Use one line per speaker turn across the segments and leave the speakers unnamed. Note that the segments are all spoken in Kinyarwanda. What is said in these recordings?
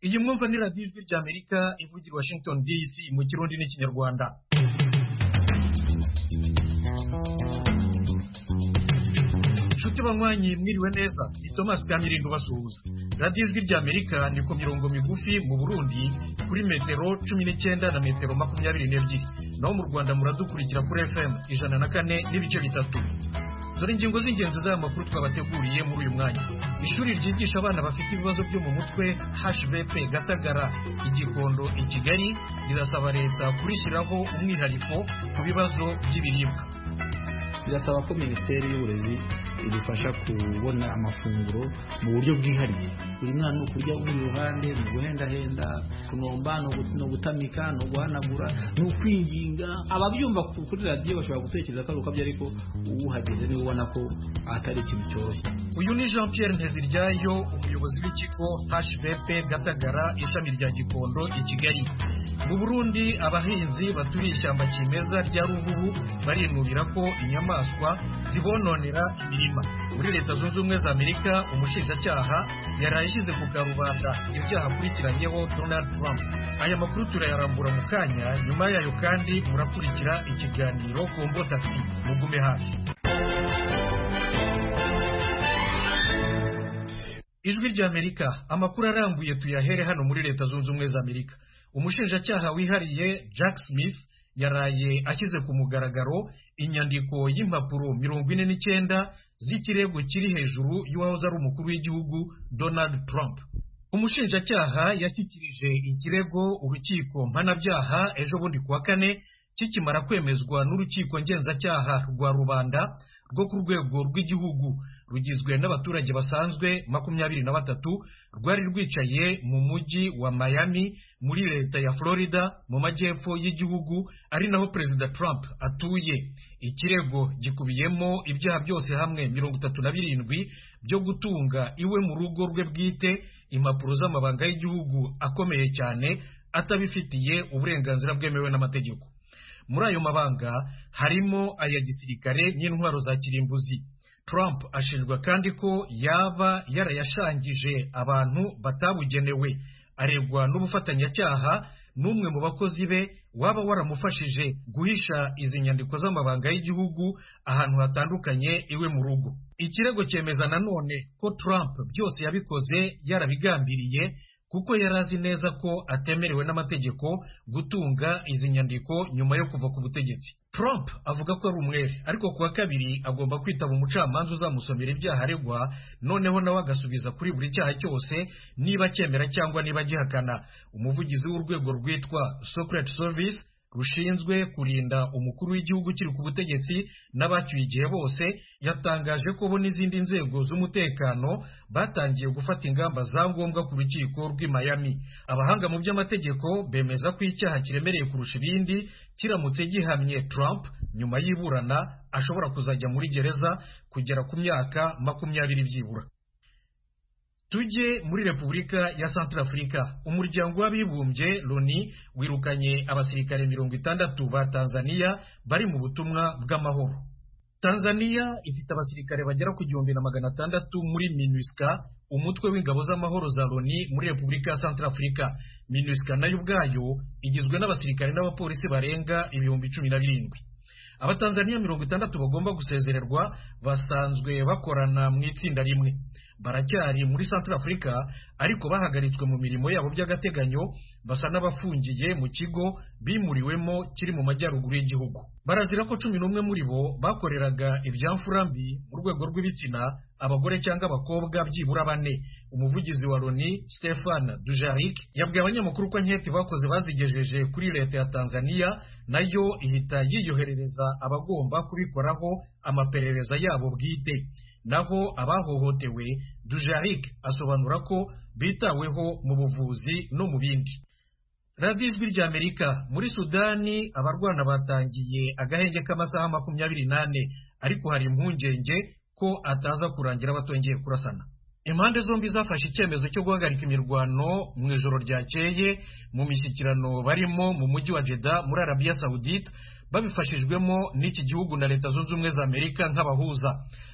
iyi mwumva ni radiyo ijwi ry'amerika ivugira washington dc mu kirundi n'ikinyarwanda inshuti banywanyi mwiriwe neza ni thomas kamirindo basuhuza radiyo ijwi ry'amerika ni ku mirongo migufi mu burundi kuri metero cumi n'icyenda na metero makumyabiri n'ebyiri naho mu rwanda muradukurikira kuri fm ijana na kane n'ibice bitatu dore ingingo z'ingenzi z'aya makuru twabateguriye muri uyu mwanya ishuri ryigisha abana bafite ibibazo byo mu mutwe hvp gatagara igikondo i kigali rirasaba leta kurishyiraho umwihariko ku bibazo by'ibiribwa
birasaba ko minisiteri y'uburezi idufasha kubona amafunguro mu buryo bwihariye buri mwana ni ukurya uri iruhande ni uguhendahenda kunomba ni ugu- ni ugutamika ni uguhanagura ni ukwinginga ababyumva ku- kuri radiyo bashobora gutekereza ko ari ukabyo ariko uhageze niwe ubona ko atari ikintu cyoroshye
uyu ni jean pierre nteziryayo umuyobozi w'ikigo hvp gatagara ishami rya gikondo i kigali mu burundi abahinzi baturiye ishyamba kimeza rya ruhuru barinubira ko inyamaswa zibononera imirima muri leta zunze ubumwe za amerika umushinjacyaha yaraye ashyize ku karubanda ibyaha akurikiranyeho donald trump aya makuru turayarambura mu kanya nyuma yayo kandi murakurikira ikiganiro ku mbotasi mugume hafi ijwi ry'amerika amakuru arambuye tuyahere hano muri leta zunze ubumwe za amerika umushinjacyaha wihariye jack smith yaraye ashyize ku mugaragaro inyandiko y'impapuro mirongo ine n'icyenda z'ikirego kiri hejuru y'uwahoze ari umukuru w'igihugu donald trump umushinjacyaha yashyikirije ikirego urukiko mpanabyaha ejo bundi ku wa kane kikimara kwemezwa n'urukiko ngenzacyaha rwa rubanda rwo ku rwego rw'igihugu rugizwe n'abaturage basanzwe makumyabiri na batatu rwari rwicaye mu mujyi wa Miami muri leta ya Florida mu majyepfo y'igihugu ari naho perezida Trump atuye ikirego gikubiyemo ibyaha byose hamwe mirongo itatu na birindwi byo gutunga iwe mu rugo rwe bwite impapuro z'amabanga y'igihugu akomeye cyane atabifitiye uburenganzira bwemewe n'amategeko muri ayo mabanga harimo aya gisirikare n'intwaro za kirimbuzi Trump ashinjwa kandi ko yaba yarayashangije abantu batabugenewe aregwa n'ubufatanyacyaha n'umwe mu bakozi be waba waramufashije guhisha izi nyandiko z'amabanga y'igihugu ahantu hatandukanye iwe mu rugo ikirego cyemeza nanone ko Trump byose yabikoze yarabigambiriye kuko yari azi neza ko atemerewe n'amategeko gutunga izi nyandiko nyuma yo kuva ku butegetsi Trump avuga ko ari umwere ariko ku wa kabiri agomba kwitaba umucamanza uzamusomera ibyaha aregwa noneho nawe agasubiza kuri buri cyaha cyose niba acyemera cyangwa niba agihakana umuvugizi w'urwego rwitwa Secret Service rushinzwe kurinda umukuru w'igihugu ukiri ku butegetsi n'abacyuye igihe bose yatangaje ko bo n'izindi nzego z'umutekano batangiye gufata ingamba za ngombwa ku rukiko rw'i Miami abahanga mu by'amategeko bemeza ko icyaha kiremereye kurusha ibindi kiramutse gihamye Trump nyuma y'iburana ashobora kuzajya muri gereza kugera ku myaka makumyabiri byibura Tujye muri Repubulika ya Centrafrica. Umuryango w'abibumbye Loni wirukanye abasirikare mirongo itandatu ba Tanzania bari mu butumwa bw'amahoro. Tanzania ifite abasirikare bagera ku gihumbi na magana atandatu muri MINUSCA, umutwe w'ingabo z'amahoro za Loni muri Repubulika ya Centrafrica. MINUSCA nayo ubwayo igizwe n'abasirikare n'abapolisi barenga ibihumbi cumi na birindwi. abatanzaniya mirongo itandatu bagomba gusezererwa basanzwe bakorana mu itsinda rimwe baracyari muri centre afurika ariko bahagaritswe mu mirimo yabo by'agateganyo basa n'abafungiye mu kigo bimuriwemo kiri mu majyaruguru y'igihugu barazira ko cumi n'umwe muri bo bakoreraga ibyamfura mbi mu rwego rw'ibitsina abagore cyangwa abakobwa byibura bane umuvugizi wa loni stefan dujarik yabwiye abanyamakuru ko anketi bakoze bazigejeje kuri leta ya tanzaniya nayo ihita yiyoherereza abagomba kubikoraho amaperereza yabo bwite naho abahohotewe dujarik asobanura ko bitaweho mu buvuzi no mu bindi radiyo ijwi ry'amerika muri sudani abarwana batangiye agahenge k'amasaha makumyabiri n'ane ariko hari impungenge ko ataza kurangira batongeye kurasana impande zombi zafashe icyemezo cyo guhagarika imirwano mu ijoro ryakeye mu mishyikirano barimo mu mujyi wa jeda muri arabiya sawudite babifashijwemo n'iki gihugu na leta zunze ubumwe za amerika nk'abahuza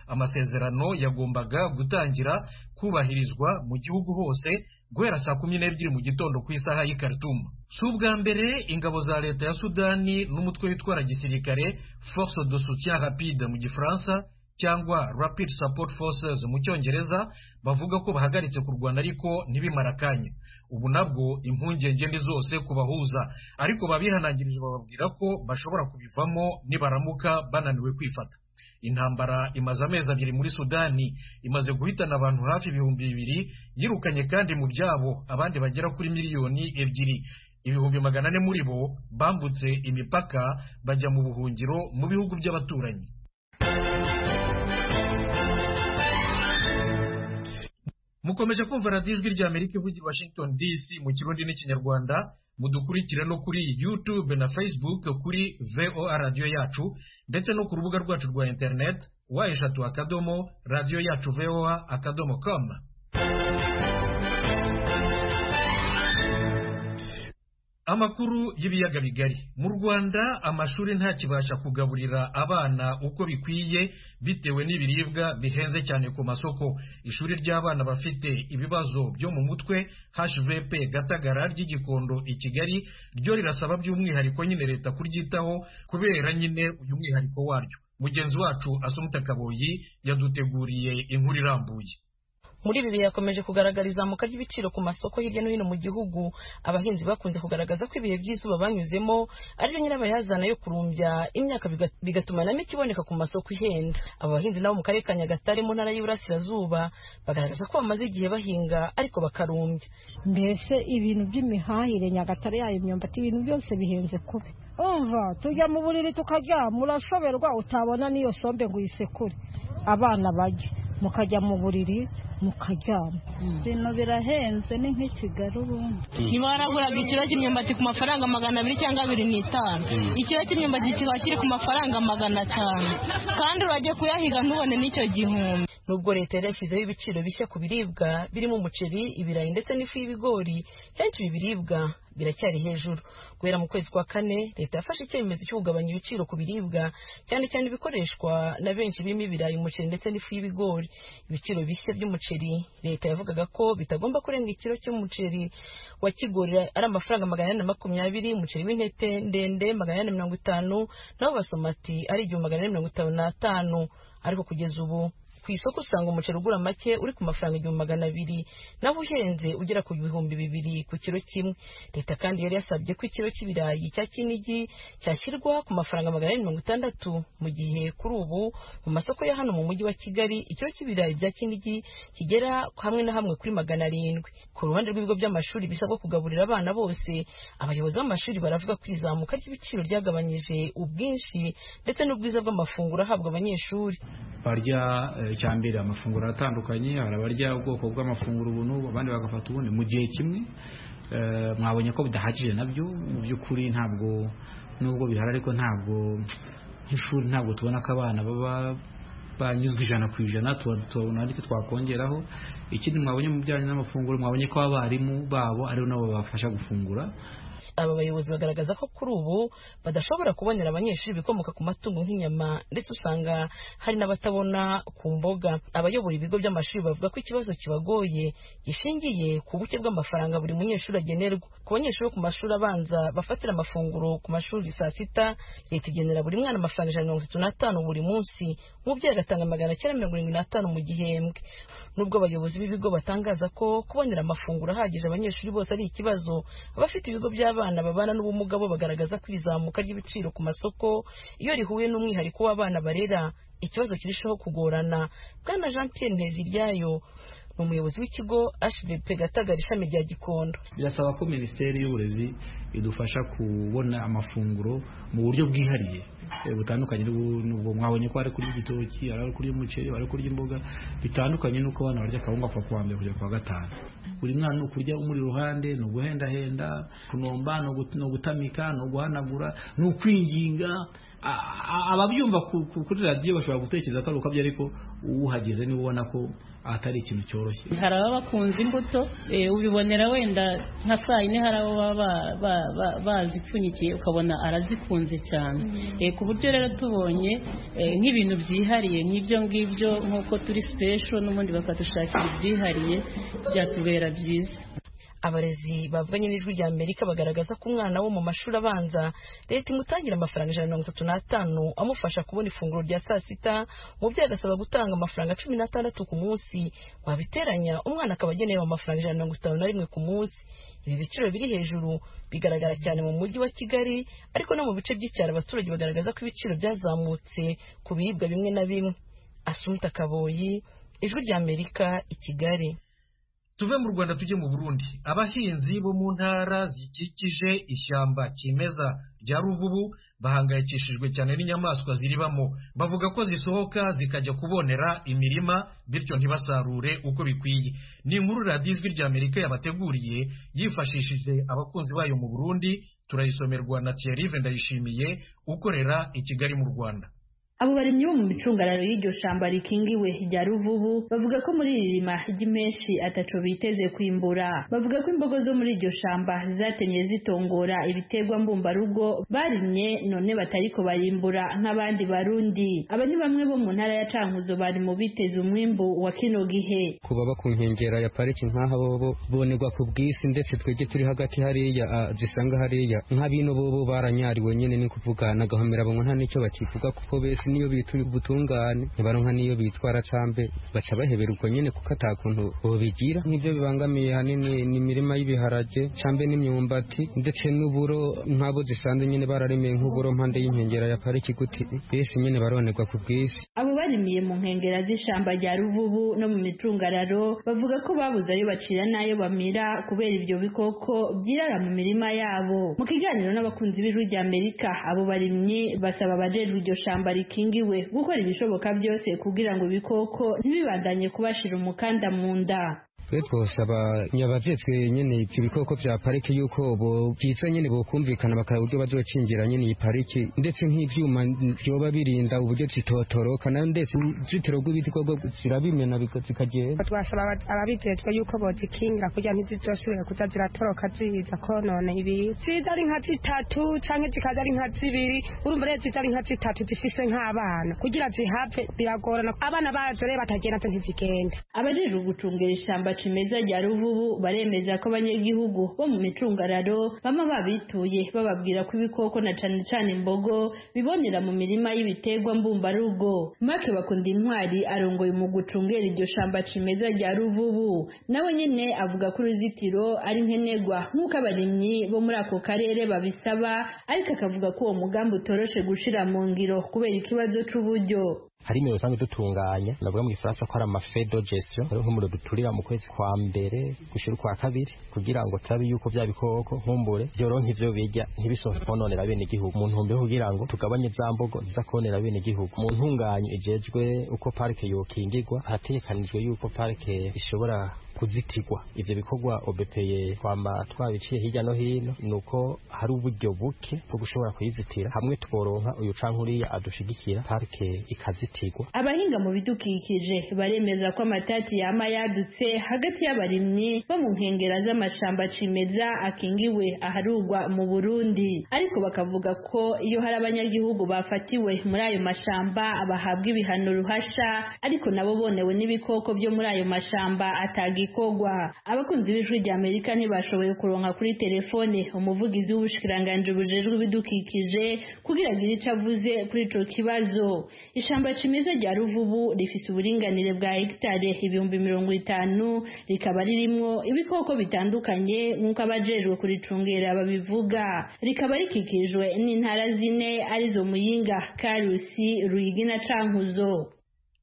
amasezerano yagombaga gutangira kubahirizwa mu gihugu hose guhera saa kumi n'ebyiri mu gitondo ku isaha y'i Khartoum si ubwa mbere ingabo za leta ya sudani n'umutwe witwara gisirikare force de soutien rapide mu gifaransa cyangwa rapid support forces mu cyongereza bavuga ko bahagaritse kurwana ariko ntibimara akanya ubu nabwo impungenge ni zose kubahuza ariko babihanangirije bababwira ko bashobora kubivamo nibaramuka bananiwe kwifata intambara imaze amezi abiri muri sudani imaze guhitana abantu hafi ibihumbi bibiri yirukanye kandi mu byabo abandi bagera kuri miliyoni ebyiri ibihumbi magana ane muri bo bambutse imipaka bajya mu buhungiro mu bihugu by'abaturanyi mukomeje kumva radiyo ijwi rya amerika ivugira i washington dc mu kirundi n'ikinyarwanda mudukurikira no kuri youtube na facebook kuri voa radiyo yacu ndetse no ku rubuga rwacu rwa internet wa eshatu akadomo radiyo yacu voa akadomo com amakuru y'ibiyaga bigari mu rwanda amashuri ntakibasha kugaburira abana uko bikwiye bitewe n'ibiribwa bihenze cyane ku masoko ishuri ry'abana bafite ibibazo byo mu mutwe hvp gatagara ry'igikondo i kigali ryo rirasaba by'umwihariko nyine leta kuryitaho kubera nyine uyu mwihariko waryo mugenzi wacu asumta kaboyi yaduteguriye inkuru irambuye
muri ibi bihe hakomeje kugaragara izamuka ry'ibiciro ku masoko hirya no hino mu gihugu abahinzi bakunze kugaragaza ko ibihe by'izuba banyuzemo ari byo nyirabayazana yo kurumbya imyaka biga- bigatuma na mike iboneka ku masoko ihenda aba bahinzi nabo mu karere ka nyagatare mu ntara y'uburasirazuba bagaragaza ko bamaze igihe bahinga ariko bakarumbya
mbese ibintu by'imihahire nyagatare yayo imyumbati ibintu byose bihenze kubi umva tujya mu buriri tukaryama urashoberwa utabona n'iyo sombe ngo uyisekure abana bajya mukajya mu buriri mukaryama
ibintu birahenze ni nk'i kigali ubundi
niba waraguraga ikiro cy'imyumbati ku mafaranga magana abiri cyangwa abiri n'itanu ikiro cy'imyumbati kiba kiri ku mafaranga magana atanu kandi urajya kuyahiga ntubone n'icyo gihumbi
nubwo leta yari yashyizeho ibiciro bishya ku biribwa birimo umuceri ibirayi ndetse n'ifu y'ibigori kenshi ibi biribwa biracyari hejuru guhera mu kwezi kwa kane leta yafashe icyemezo cyo kugabanya ibiciro ku biribwa cyane cyane ibikoreshwa na benshi birimo ibirayi umuceri ndetse n'ifu y'ibigori ibiciro bishya by'umuceri leta yavugaga ko bitagomba kurenga ikiro cy'umuceri wa kigori ari amafaranga magana ane na makumyabiri umuceri w'intete ndende magana ane na mirongo itanu naho basomati ari igihumbi magana ane mirongo itanu n'atanu ariko kugeza ubu ku isoko usanga umuceri ugura make uri ku mafaranga igihumbi magana abiri naho uhenze ugera ku bihumbi bibiri ku kiro kimwe leta kandi yari yasabye ko ikiro cy'ibirayi cya kinigi cyashyirwa ku mafaranga magana ane mirongo itandatu mu gihe kuri ubu mu masoko ya hano mu mujyi wa kigali ikiro cy'ibirayi bya kinigi kigera hamwe na hamwe kuri magana arindwi ku ruhande rw'ibigo by'amashuri bisabwa kugaburira abana bose abayobozi b'amashuri baravuga ko izamuka ry'ibiciro ryagabanyije ubwinshi ndetse n'ubwiza bw'amafunguro ahabwa abanyeshuri
barya eh, icyambere amafunguro atandukanye hari abarya ubwoko bw'amafunguro ubu n'ubu abandi bagafata ubundi mu gihe kimwe eh, mwabonye ko bidahagije nabyo mu by'ukuri ntabwo nubwo bihari ariko ntabwo nk'ishuri ntabwo tubona ko abana baba banyuzwe ijana ku ijana tuba- tubona aricyo twakongeraho ikindi mwabonye mu bijyanye n'amafunguro mwabonye ko abarimu babo aribo nabo babafasha gufungura
aba bayobozi bagaragaza ko kuri ubu badashobora kubonera abanyeshuri ibikomoka ku matungo nk'inyama ndetse usanga hari n'abatabona ku mboga abayobora ibigo by'amashuri bavuga ko ikibazo kibagoye gishingiye ku buke bw'amafaranga buri munyeshuri agenerwa ku banyeshuri bo ku mashuri abanza bafatira amafunguro ku mashuri saa sita leta igenera buri mwana amafaranga ijana na mirongo itatu n'atanu buri munsi umubyeyi agatanga magana cyenda mirongo irindwi n'atanu mu gihembwe nubwo abayobozi b'ibigo batangaza ko kubonera amafunguro ahagije abanyeshuri bose ari ikibazo abafite ibigo by'abana babana n'ubumuga bo bagaragaza ko iri zamuka ry'ibiciro ku masoko iyo rihuye n'umwihariko w'abana barera ikibazo kirushaho kugorana bwana jean pierre nteziryayo ni umuyobozi w'ikigo hvp gatagara ishami rya gikondo
birasaba ko minisiteri y'uburezi idufasha kubona amafunguro mu buryo bwihariye eh, butandukanye n'ubu- n'ubwo mwabonye ko hari kurya igitoki hari ari kurya umuceri hari kurya imboga bitandukanye n'uko abana barya akawunga kuva ku wa mbere kugera ku wa gatanu buri mwana ni ukurya umuri iruhande ni uguhendahenda kunomba ni ugut- ni ugutamika ni uguhanagura ni ukwinginga a- a- ababyumva ku- ku- kuri radiyo bashobora gutekereza ko ari ukabyo ariko uhageze niwe ubona ko atari ikintu cyoroshye
hari ababa bakunze imbuto eh, ubibonera wenda nka saa yine hari abo baba ba- ba- ba- bazipfunyikiye ukabona arazikunze cyane Eh, ku buryo rero tubonye eh, nk'ibintu byihariye nk'ibyo ngibyo nk'uko turi special n'ubundi bakadushakira ibyihariye byatubera byiza
abarezi bavuganye n'ijwi rya amerika bagaragaza ko umwana wo mu mashuri abanza leta imutangira amafaranga ijana na mirongo itatu n'atanu amufasha kubona ifunguro rya saa sita umubyeyi agasaba gutanga amafaranga cumi n'atandatu ku munsi wabiteranya umwana akaba agenewe amafaranga ijana na mirongo itanu na rimwe ku munsi ibi biciro biri hejuru bigaragara cyane mu mujyi wa kigali ariko no mu bice by'icyaro abaturage bagaragaza ko ibiciro byazamutse ku biribwa bimwe na bimwe asumta kaboyi ijwi rya amerika i kigali
tuve mu rwanda tujye mu burundi abahinzi bo mu ntara zikikije ishyamba kimeza rya ruvubu bahangayikishijwe cyane n'inyamaswa ziribamo bavuga ko zisohoka zikajya kubonera imirima bityo ntibasarure uko bikwiye ni inkuru radiyo ijwi rya amerika yabateguriye yifashishije abakunzi bayo mu burundi turayisomerwa na thierry ndayishimiye ukorera i kigali mu rwanda
Abo barimyi bo mu micungararo y'iryo shamba rikingiwe rya Ruvubu bavuga ko muri iri rima ry'imenshi ataco biteze kwimbura. Bavuga ko imbogo zo muri iryo shamba zatenye zitongora ibiterwa mbumbarugo barimye none batariko barimbura nk'abandi Barundi. Aba ni bamwe bo mu ntara ya Cankuzo bari mu biteze umwimbu wa kino gihe.
ku baba ku nkengera ya pariki nk'aha bobo bonerwa ku bw'isi ndetse twebwe turi hagati hariya ah, zisanga hariya nk'abino bobo baranyariwe nyine ni kuvuga nagahomera bamwe nta n'icyo bakivuga kuko bese niyo bituye ubutungane ntibaronka niyo bitwara cambe baca bahebera ubwo nyine kuko atakuntu bobigira nk'ibyo bibangamiye hanini ni imirima y'ibiharage cambe n'imyumbati ndetse n'uburo nk'abo zisanze nyine bararemeye nk'uburo mpande y'inkengera ya pariki guti bese nyine baronerwa ku bw'isi
Abo barimiye mu nkengera z'ishamba rya Ruvubu no mu micungararo bavuga ko babuze ayo bacira n'ayo bamira kubera ibyo bikoko byirara mu mirima yabo. Mu kiganiro n'abakunzi b'ijwi rya Amerika, abo barimyi basaba abajejwe iryo shamba rikingiwe gukora ibishoboka byose kugira ngo ibikoko ntibibandanye kubashira umukanda mu nda.
twe twosaba nyabajejwe nyene ivyo bikoko vya pariki yuko bo byiza nyene bokumvikana bakaraba uburyo bazocingira nyene iyi pariki ndetse nk'ivyuma vyoba birinda uburyo zitotoroka na ndetse uruzitiro rw'ibiti rwo zirabimena biga- zikagenda
twasaba aba- ababijejwe yuko bozikingira kugira ntizizoshobora kuza ziratoroka ziza konona ibintu ziza ari nka zitatu canke zikaza ari nka zibiri urumva rero ziza ari nka zitatu zifise nk'abana kugira zihave biragorana abana bazo rero batagenda zo ntizigenda
Abajejwe gucungera ishamba cimeza rya Ruvubu baremeza ko abanyagihugu bo mu micungararo bama babituye bababwira ko ibikoko na cane cane imbogo bibonera mu mirima y'ibiterwa mbumbarugo. Make bakunda intwari arongoye mu gucungera iryo shamba cimeza rya Ruvubu nawe nyene avuga ko uruzitiro ari nkenerwa nk'uko abarimyi bo muri ako karere babisaba ariko akavuga ko uwo mugambi utoroshe gushira mu ngiro kubera ikibazo c'uburyo.
hari imiro usanga dutunganya navuga mu gifaransa ko ari amafe de gestion nk'umuriro duturira mu kwezi kwa mbere gushira ukwa kabiri kugira ngo turabe yuko bya bikoko nkumbure byoronka ivyo birya ntibisohoke kononera bene igihugu mu ntumbero yo kugira ngo tugabanye za mbogo ziza kononera bene igihugu mu ntunganyo ijejwe uko parike yokingirwa harategekanijwe yuko parike ishobora kuzitigwa ivyo bikorwa obepeye twama twabiciye hirya no hino nuko hari uburyo buke bwo gushobora kuyizitira hamwe tworonka uyu canke uriya adushigikira parike ikazitigwa
Abahinga mu bidukikije baremeza ko amatati yama yadutse hagati y'abarimyi bo mu nkengera z'amashamba cimeza akingiwe aharugwa mu Burundi ariko bakavuga ko iyo hari abanyagihugu bafatiwe muri ayo mashamba bahabwa ibihano ruhasha ariko nabo bonewe n'ibikoko byo muri ayo mashamba atagikorwa abakunzi b'ijwi rya Amerika ntibashoboye kuronka kuri telefone umuvugizi w'ubushikiranganji bujejwe ibidukikije kugira agire ico avuze kuri ico kibazo ishamba cimeza rya ruvubu rifise uburinganire bwa hegitare ibihumbi mirongo itanu rikaba ririmwo ibikoko bitandukanye nk'uko abajejwe kuricungera babivuga rikaba rikikijwe n'intara zine arizo muyinga karusi ruyigi na cankuzo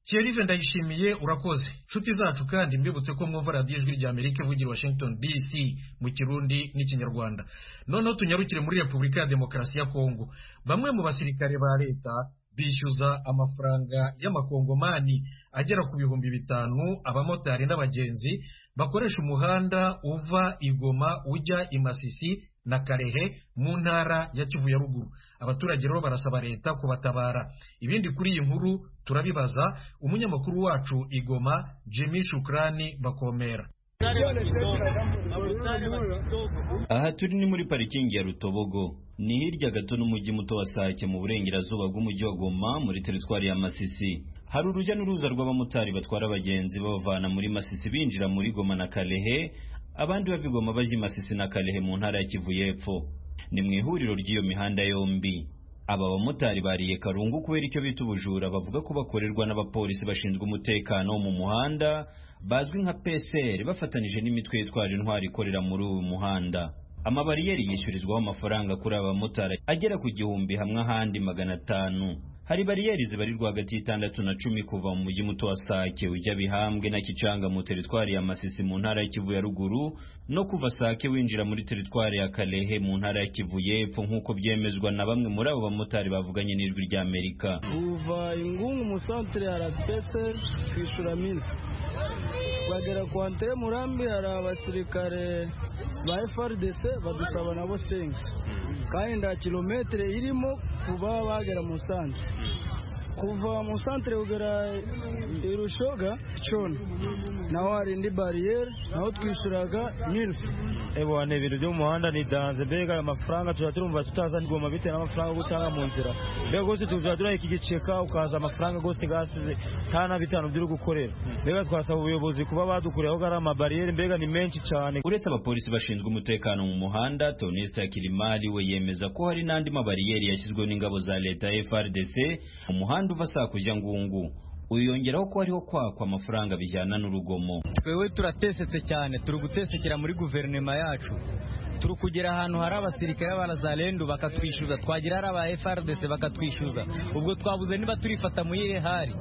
Thierry ndayishimiye urakoze nshuti zacu kandi mbibutse ko mwumva radiyo ijwi rya amerika ivugira i washington dc mu kirundi n'ikinyarwanda noneho tunyarukire muri repubulika ya demokarasi ya kongo bamwe mu basirikare ba leta bishyuza amafaranga y'amakongomani agera ku bihumbi bitanu abamotari n'abagenzi bakoresha umuhanda uva i goma ujya i masisi na karehe mu ntara ya kivu ya ruguru abaturage rero barasaba leta kubatabara ibindi kuri iyi nkuru turabibaza umunyamakuru wacu igoma jimmy shukrani bakomera
aha turi ni muri parikingi ya rutobogo ni hirya gato n'umujyi muto wa sake mu burengerazuba bw'umujyi wa goma muri teritwari ya masisi hari urujya n'uruza rw'abamotari batwara abagenzi babavana muri masisi binjira muri goma na karehe abandi babigoma bajya i masisi na karehe mu ntara ya kivu y'epfo ni mu ihuriro ry'iyo mihanda yombi aba bamotari bariye karungu kubera icyo bita ubujura bavuga ko bakorerwa n'abapolisi bashinzwe umutekano wo mu muhanda bazwi nka psr bafatanyije n'imitwe yitwaje intwari ikorera muri uyu muhanda amabariyeri yishyurizwaho amafaranga kuri aba bamotari agera ku gihumbi hamwe ahandi magana atanu hari bariyeri zibarirwa hagati y'itandatu na cumi kuva mu mujyi muto wa sake ujya bihambwe na kicanga mu teritwari ya masisi mu ntara ya kivu ya ruguru no kuva sake winjira muri teritwari ya karehe mu ntara ya kivu y'epfo nk'uko byemezwa na bamwe muri abo bamotari bavuganye n'ijwi rya amerika
uva ingungu mu santere hari apese twishyura mine bagera ku antere murambi hari abasirikare ba frdc badusaba nabo sengi kandi nta kilometero irimo kuba bagera mu santere kuva mu santere kugera irushoga cona naho hari indi bariyeri naho twishyuraga mirifu
ebona ibintu byo mu muhanda ni danze mbega aya mafaranga tujya turumva tutaza ndigoma bitewe n'amafaranga yo gutanga mu nzira mbega rwose tuzajya turahita igiceka ukaza amafaranga rwose gasize tana bitanu by'uri gukorera mbega twasaba ubuyobozi kuba badukureho gari amabariyeri mbega ni menshi cyane
uretse abapolisi bashinzwe umutekano mu muhanda tonisita kirimari we yemeza ko hari n'andi mabariyeri yashyizweho n'ingabo za leta frdc mu muhanda uva saa kujya ngungu uyongeraho ko hariho kwakwa amafaranga bijyana n'urugomo
twewe turatesetse cyane turi gutesekera muri guverinoma yacu turi kugera ahantu hari abasirikare barazarendu bakatwishyuza twagera hari aba frdc bakatwishyuza ubwo twabuze niba turifata mu iyihe hari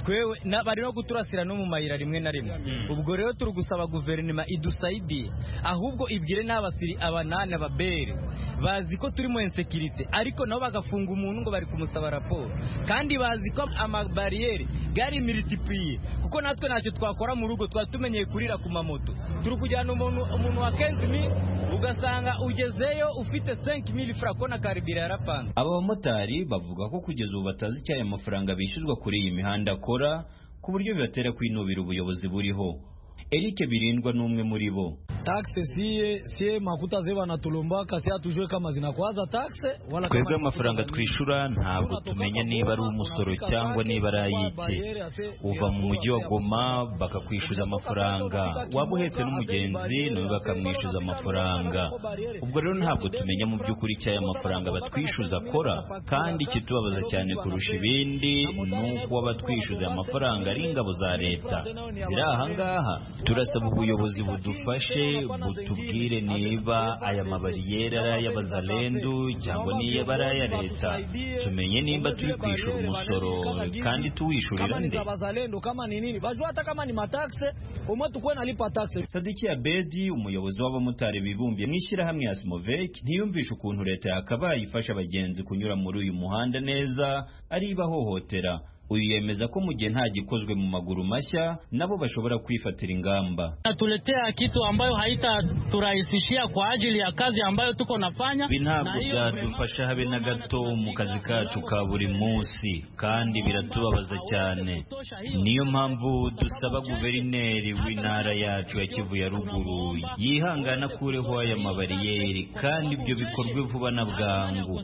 twewe bari no guturasira no mu mayira rimwe na rimwe ubwo rero turi gusaba guverinoma idusaidiye ahubwo ibwire n'abasiri abanani ababere bazi ko turimo insekirite ariko nabo bagafunga umuntu ngo bari kumusaba raporo kandi bazi ko amabariyeri gari miritipiye kuko natwe ntacyo twakora mu rugo twari tumenyeye kurira ku mamoto turi kujyana umuntu umuntu wa kentimi ugasanga ugezeyo ufite 5000 francs na karibira yarapanga
aba bamotari bavuga ko kugeza ubu batazi icyayo amafaranga bishyurwa kuri iyi mihanda akora ku buryo bibatera kwinubira ubuyobozi buriho Eric Birindwa n'umwe muri bo
taxe siye siye makuta zeba na tulomba kasi atujwe kama zinakwaza taxe
wala twebwe amafaranga twishura ntabwo tumenya niba ari umusoro cyangwa niba ari ayiki uva mu mujyi wa Goma bakakwishyuza amafaranga waba uhetse n'umugenzi nawe bakamwishyuza amafaranga ubwo rero ntabwo tumenya mu by'ukuri icyayo amafaranga batwishyuza akora kandi ikitubabaza cyane kurusha ibindi ni uko abatwishyuza amafaranga ari ingabo za leta ziri aha ngaha turasaba ubuyobozi budufashe butubwire niba aya mabariyeri ari ay'abazarendu cyangwa niba ari aya leta tumenye nimba turi kwishyura umusoro kandi tuwishyurira nde sadiki abedi umuyobozi w'abamotari bibumbiye mu ishyirahamwe ya simovek ntiyumvisha ukuntu leta yakabaye ifasha abagenzi kunyura muri uyu muhanda neza ari ibahohotera uyu yemeza ko mu gihe nta gikozwe mu maguru mashya nabo bashobora kwifatira ingamba.
Natuletea kitu ambayo haitaturahisishia kwa ajili ya kazi ambayo tuko nafanya.
Ibi ntabwo byadufasha habe na gato mu kazi kacu ka buri munsi kandi biratubabaza cyane. Niyo mpamvu dusaba guverineri w'intara yacu ya Kivu ya ruguru yihangana kureho aya mabariyeri kandi ibyo bikorwe vuba na bwangu.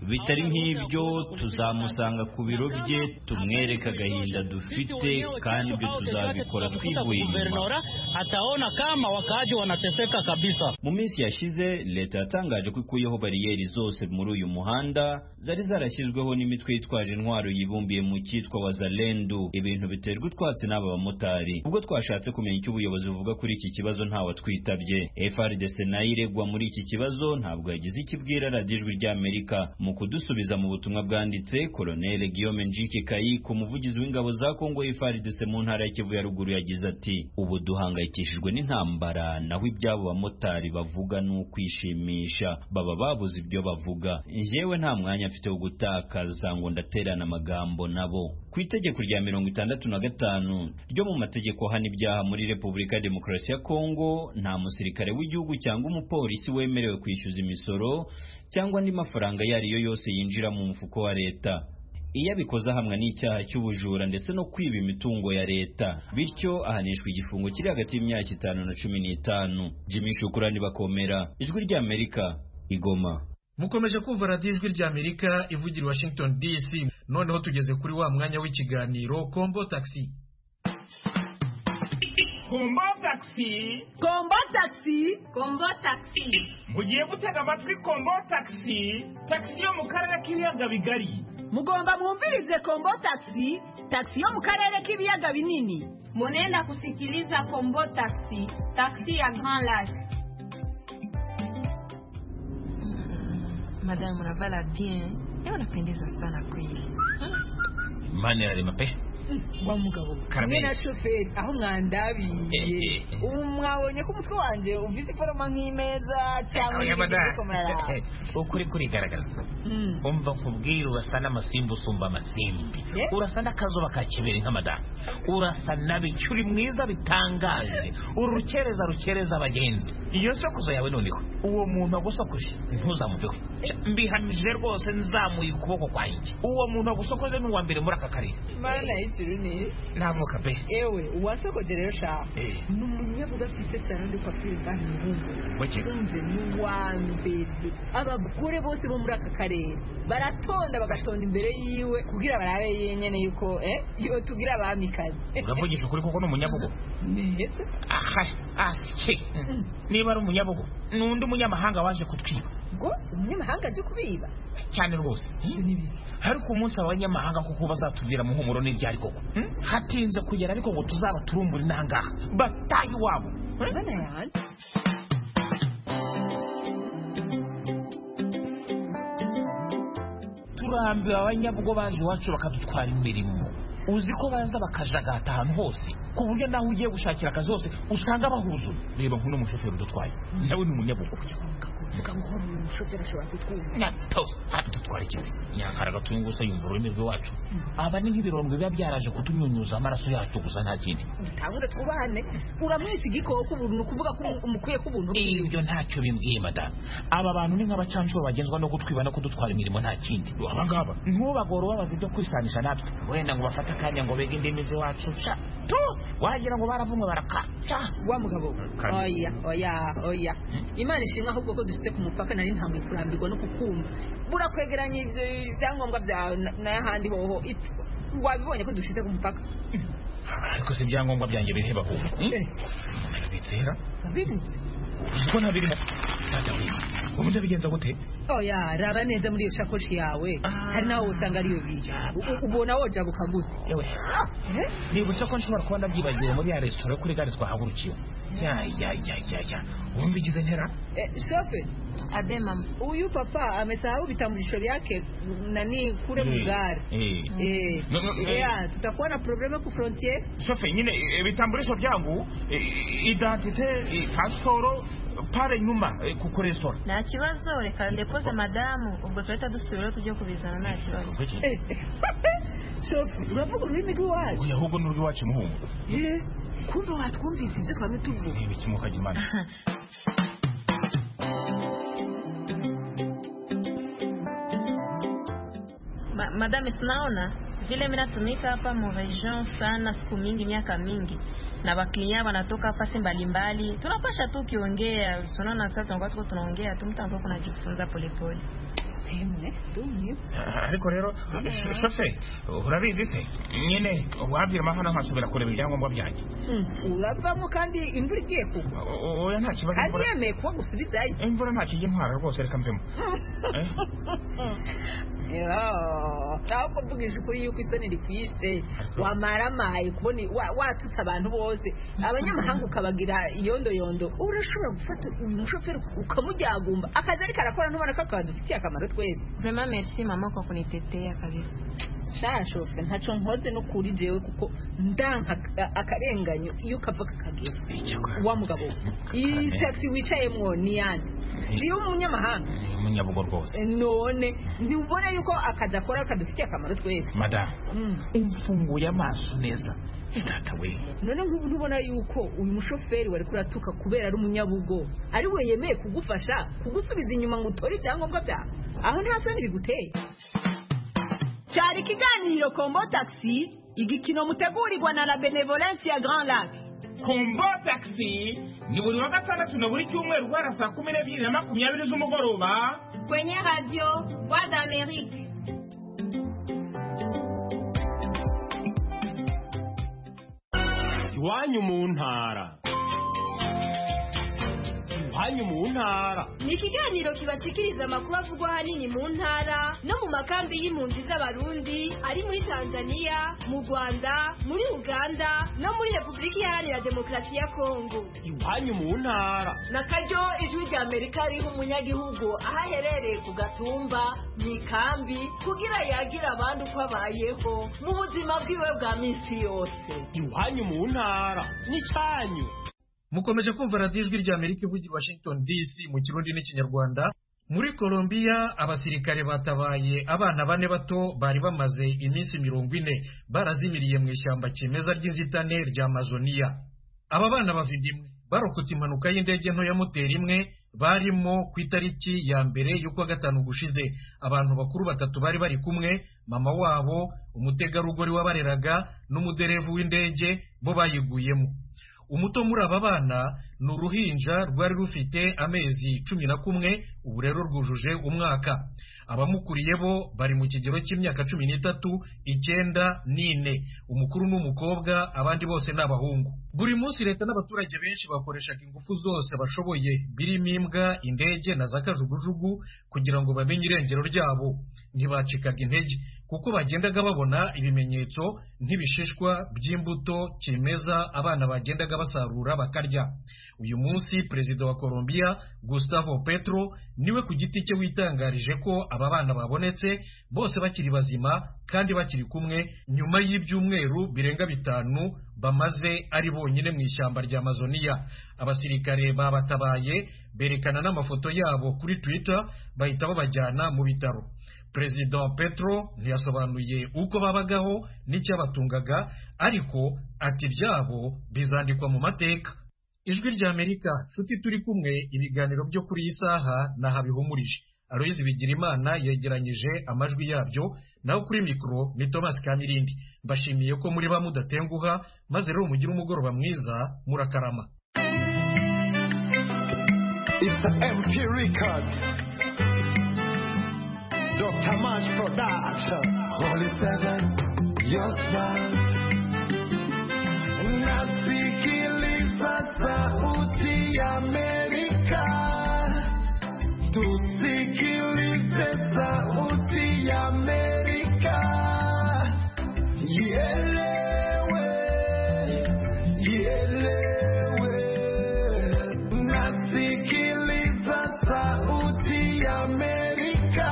Bitari nk'ibyo tuzamusanga ku biro bye tumwereke agahinda dufite kandi ibyo tuzabikora twivuye inyuma
ataona kama wakaji wanateseka kabisa
mu minsi yashize leta yatangaje ko ikuyeho bariyeri zose muri uyu muhanda zari zarashyizweho n'imitwe yitwaje intwaro yibumbiye mu cyitwa wazalendu ibintu biterwa utwatsi n'aba bamotari ubwo twashatse kumenya icyo ubuyobozi buvuga kuri iki kibazo ntawe atwitabye frdc nayo iregwa muri iki kibazo ntabwo yagize ikibwira radiyo ijwi ry'amerika mu kudusubiza mu butumwa bwanditse koloneli guillaume njike kayi Kayiko umuvugizi w'ingabo za Kongo FARDC mu ntara ya Kivu ya ruguru yagize ati ubu duhangayikishijwe n'intambara naho iby'abo bamotari bavuga ni ukwishimisha baba babuze ibyo bavuga njyewe nta mwanya mfite wo gutakaza ngo ndaterana amagambo nabo ku itegeko rya mirongo itandatu na gatanu ryo mu mategeko hana ibyaha muri Repubulika ya Demokarasi ya Kongo nta musirikare w'igihugu cyangwa umupolisi wemerewe kwishyuza imisoro cyangwa andi mafaranga iyo ari yo yose yinjira mu mufuko wa leta iyo abikoze ahamwa n'icyaha cy'ubujura ndetse no kwiba imitungo ya leta bityo ahanishwa igifungo kiri hagati y'imyaka itanu na cumi n'itanu jimmy shukurani bakomera ijwi ry'amerika igoma
mukomeje kumva radiyo ijwi ry'amerika ivugira i washington dc noneho tugeze kuri wa mwanya w'ikiganiro kombo taxi
kombo taxi
kombo taxi
kombo taxi
mugiye gutega amatwi kombo taxi taxi yo mu karere k'ibiyaga bigari
mugomba mwumvirize kombo taxi taxi yo mu karere k'ibiyaga binini
munenda kusikiliza kombo taxi taxi ya grand lac
madame unavala bien ewe unapendeza sana kweli
mani yararema pe
wa mugabo
Carmen.
hamwe na shoferi aho mwandabiye ubu mwabonye ko umutwe wanjye uvise iforoma nk'imeza cyangwa
abanyamada
murara
ukuri kurigaragaza umva nkubwire urasa n'amasimbi usumba amasimbi urasa n'akazuba ka kibiri nk'amadamu urasa n'abicu uri mwiza bitangaje uri rukereza rukereza abagenzi iyo sokozo yawe noneho uwo muntu agusokuje ntuzamuveho mbihamije rwose nzamuye ukuboko kwanjye uwo muntu agusokoze ni uwa mbere muri aka karere
mana y'ikiruni
ntamuka pe
ewe uwasokoje rero sha ni umunyabuga afise salon de coiffure kandi
Muke.
muhungu umve ni uwa mbere abagore bose bo muri aka karere baratonda bagatonda imbere yiwe kugira barabe yenyene yuko eh yo tugira abamikazi
uravugisha ukuri kuko ni umunyabugo
ndetse
aha asike niba ari umunyabugo ni undi munyamahanga waje kutwiba
ngo umunyamahanga aje kubiba
cyane rwose ariko umunsi abanyamahanga kuko bazatubwira muhumuro n'ibyari koko hmm? hatinze kugera ariko ngo tuzaba turumbura inangaha batahe iwabo hmm?
mana yanjye
turambiwe abanyabugo baje iwacu bakadutwara imirimo uzi ko baza bakajagata ahantu hose ku buryo naho ugiye gushakira akazi hose usanga bahuzuye reba nk'uno mushoferi udutwaye nawe ni umunyabugo
mugamukora uyu mushoferi ashobora kutwumva
nato adutwara ikibi nyankara gatungusa yumva ururimi rw'iwacu aba ni nk'ibirondwe biba byaraje kutunyunyuza amaraso yacu gusa nta kindi
dutangure twubahane uramwita igikoko ubu ni ukuvuga ko umukwiye ko ubuntu
ibyo ntacyo bimbwiye madamu aba bantu ni nk'abacanshuro bagenzwa no gutwiba no kudutwara imirimo nta kindi aba ngaba ntubagore ubabaza ibyo kwisanisha natwe wenda ngo bafate akanya ngo bege indimi z'iwacu sha tu wagira ngo barabumwe barakaca
wa mugabo
Kandi-
oya oya oya imana ishimwe ahubwo ko dufite ku mupaka nari ntabwo kurambirwa no kukumva burakwegeranya ibyo ibyangombwa byawe na- n'ahandi hoho ipfa wabibonye ko dufite ku mupaka
ariko si ibyangombwa byanjye bireba kuva bitera
wabibutse
ko ntabirimo tata wiwe ubundi bigenza gute
oya raba neza muri iyo shakoshi yawe hari nawe usanga ariyo biyo U- ubona wojabuka gute
yewe
Eh?
nibutse ko nshobora kuba ndabyibagiwe muri ya resitora yo kuri gare twahagurukiye ya ya ya ya ya wumva igize ntera
Eh, shofe
abe mama
huyu papa amesahau vitambulisho vyake nani kule
Eh,
mugari
eh.
Eh,
No, no, eh.
yeah, tutakuwa na probleme ku frontier
shofe nyine eh, ibitambulisho byangu eh, identite eh, pasiporo pare nyuma eh, ku resitora
nta kibazo reka ndekoze madamu ubwo turahita dusubiraho tujye kubizana nta kibazo
Eh, shofe uravuga ururimi rw'iwacu
ahubwo ni urw'iwacu muhungu
Eh, kumbe watwumvise ibyo twame tuvuga
ibikimuka gimana
Ma, madame sinaona vile mi natumika hapa muregion sana siku mingi miaka mingi na waklinya wanatoka fasi mbalimbali tunapasha tu ukiongea sinaona sasa tunakuwa tuko tunaongea tu mtu ambaye kunajifunza polepole
ariko rero sh- shofe urabizi se nyine wabyirama hano nkasubira kureba ibyangombwa byanjye
uravamo kandi imvura igiye kugwa
O- o- oya nta kibazo
kandi
imvura-
yemeye kuba gusubizayo
imvura ntacyo ijya intwara rwose reka mvemo Eh?
ahubwo mvugije ukuri yuko isoni rikwishe wamaramaye kubona wa- watutse abantu bose abanyamahanga ukabagira iyondoyondo urashobora gufata uyu mushoferi ukamujyagumba akazi ariko arakora ntubona ko akadufitiye akamaro twese
vraiment merci mama kwa kunitetea kabisa
shashofwe ntaco nkoze no kuri jewe kuko ndanka akarenganyo iyo kava kakagera wa mugabo we. iyi taxi wicayemwo ni yande si umunyamahanga
umunyabugo rwose
none ntibone yuko akazi akora kadufitiye akamaro twese
madamu mfunguye amaso neza itata we
none nk'ubu ntubona yuko uyu mushoferi wari kuratuka kubera ari umunyabugo ari we yemeye kugufasha kugusubiza inyuma ngo utore ibyangombwa byawe aho nta soni biguteye
cyari ikiganiro kombo taxi igikino mutegurirwa na la benevolence ya grand lac
kumbo taxi ni buri wa gatandatu na buri cyumweru guhera saa kumi n'ebyiri na makumyabiri z'umugoroba
kwenye radio voix d'amerique
iwanyu mu ntara iwanyu mu ntara
ni ikiganiro kibashikiriza amakuru avugwa ahanini mu ntara no mu makambi y'impunzi z'abarundi ari muri tanzania mu rwanda muri uganda no muri repubulika iharanira demokarasi ya kongo
iwanyu mu ntara
na karyo ijwi rya amerika ririho umunyagihugu aho aherereye ku gatumba mu ikambi kugira yagire abandi uko abayeho mu buzima bwiwe bwa minsi yose
iwanyu mu ntara n'icyanyu
mukomeje kumva radiyo ijwi rya amerika ivugira i washington dc mu kirundi n'ikinyarwanda muri colombia abasirikare batabaye abana bane bato bari bamaze iminsi mirongo ine barazimiriye mu ishyamba kimeza ry'inzitane rya amazoniya aba bana bava indimwe barokotse impanuka y'indege nto ya moteri imwe barimo ku itariki ya mbere y'ukwa gatanu gushize abantu bakuru batatu bari bari kumwe mama wabo umutegarugori wabareraga n'umuderevu w'indege bo bayiguyemo umuto muri aba bana ni uruhinja rwari rufite amezi cumi na kumwe ubu rero rwujuje umwaka abamukuriye bo bari mu kigero cy'imyaka cumi n'itatu icyenda n'ine umukuru ni umukobwa abandi bose ni abahungu buri munsi leta n'abaturage benshi bakoreshaga ingufu zose bashoboye birimo imbwa indege na za kajugujugu kugira ngo bamenye irengero ryabo ntibacikaga intege kuko bagendaga babona ibimenyetso nk'ibishishwa by'imbuto kimeza abana bagendaga basarura bakarya uyu munsi perezida wa colombia gustavo petro niwe ku giti cye witangarije ko aba bana babonetse bose bakiri bazima kandi bakiri kumwe nyuma y'ibyumweru birenga bitanu bamaze ari bonyine mu ishyamba rya amazoniya abasirikare babatabaye berekana n'amafoto yabo kuri twitter bahita babajyana mu bitaro perezida wa petro ntiyasobanuye uko babagaho n'icyabatungaga ariko ati ibyabo bizandikwa mu mateka ijwi rya amerika nshuti turi kumwe ibiganiro byo kuri iyi saha nahabihumurije aroyizi bigira imana yegeranyije amajwi yabyo naho kuri mikoro ni thomas kamirindi mbashimiye ko muri ba mudatenguha maze rero mugire umugoroba mwiza murakarama
It's the MP Record. Dr. Mash Production. Holy Seven, your smile. Nasikiliza sauti ya Amerika, tusikilize sauti ya Amerika, ielewe, ielewe. Nasikiliza sauti ya Amerika,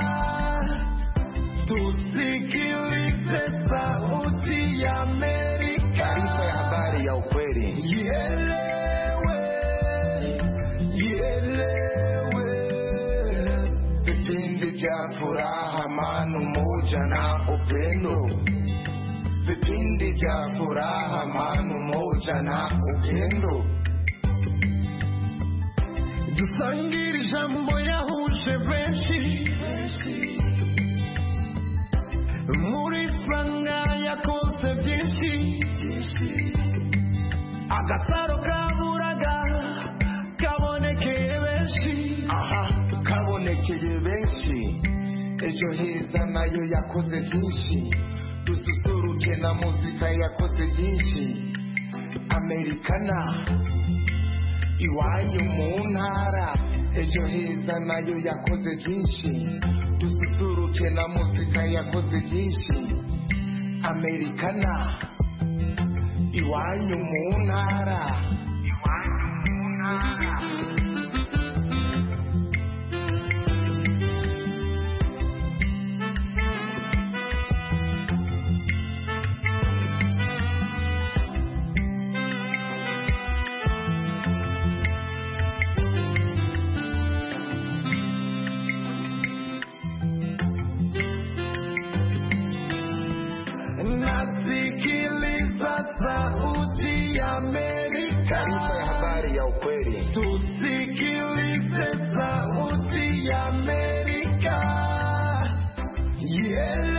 tusikilize sauti ya Amerika. Taarifa ya habari ya ukweli. Ielewe, ielewe. Vipindi vya furaha, amani, umoja na upendo. Vipindi vya furaha, amani, umoja na upendo. Dusangire ijambo yahuje benshi muri franga yakoze byinshi agasaro kaburaga kabonekeye benshi aha kabonekeye benshi ejo heza nayo yakoze byinshi dususuruke na muzika yakoze byinshi amerikana iwayo mu ntara ejo heza nayo yakoze byinshi dususuruke na muzika yakoze byinshi amerikana iwanyu mu ntara iwanyu mu ntara Sauti Amerika. Taarifa ya habari ya ukweli. Tusikilize Sauti Amerika. Yeah.